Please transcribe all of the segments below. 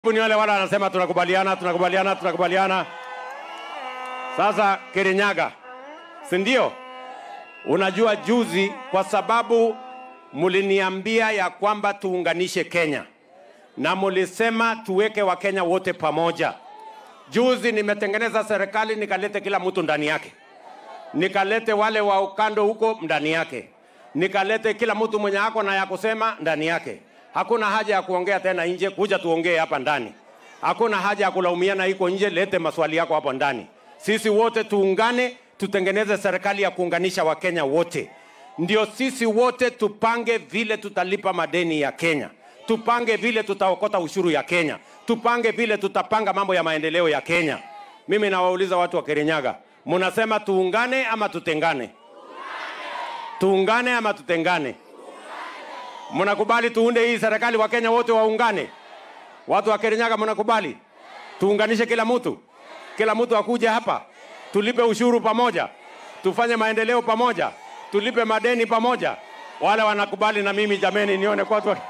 Ni wale wale wanasema tunakubaliana, tunakubaliana, tunakubaliana. Sasa Kirinyaga, si ndio? Unajua juzi, kwa sababu muliniambia ya kwamba tuunganishe Kenya na mulisema tuweke Wakenya wote pamoja. Juzi nimetengeneza serikali nikalete kila mtu ndani yake, nikalete wale wa ukando huko ndani yake, nikalete kila mtu mwenye ako na ya kusema ndani yake. Hakuna haja ya kuongea tena nje, kuja tuongee hapa ndani. Hakuna haja ya kulaumiana iko nje, lete maswali yako hapo ndani. Sisi wote tuungane, tutengeneze serikali ya kuunganisha Wakenya wote, ndio sisi wote tupange vile tutalipa madeni ya Kenya, tupange vile tutaokota ushuru ya Kenya, tupange vile tutapanga mambo ya maendeleo ya Kenya. Mimi nawauliza watu wa Kirinyaga, munasema tuungane ama tutengane? Tuungane ama tutengane? Mnakubali tuunde hii serikali, Wakenya wote waungane? Watu wa Kirinyaga mnakubali tuunganishe kila mtu, kila mtu akuje hapa, tulipe ushuru pamoja, tufanye maendeleo pamoja, tulipe madeni pamoja. Wale wanakubali na mimi jameni, nione kwa watu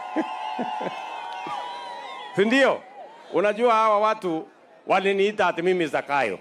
si ndio? Unajua hawa watu waliniita ati mimi Zakayo.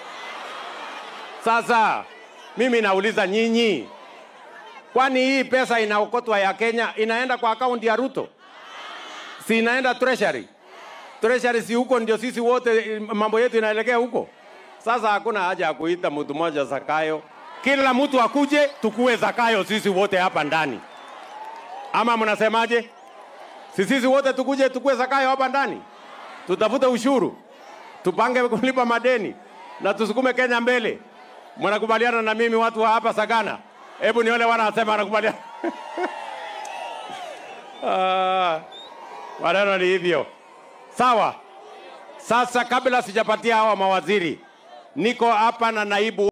Sasa mimi nauliza nyinyi, kwani hii pesa inaokotwa ya Kenya inaenda kwa akaunti ya Ruto? Si inaenda treasury? Treasury si huko ndio sisi wote mambo yetu inaelekea huko. Sasa hakuna haja ya kuita mtu mmoja Zakayo, kila mtu akuje tukue Zakayo sisi wote hapa ndani, ama mnasemaje? Si sisi wote tukuje tukue Zakayo hapa ndani, tutafute ushuru, tupange kulipa madeni na tusukume Kenya mbele. Mnakubaliana na mimi watu wa hapa Sagana? Hebu nione wanasema wanakubaliana. Ah, maneno ni hivyo. Sawa. Sasa kabla sijapatia hawa mawaziri, niko hapa na naibu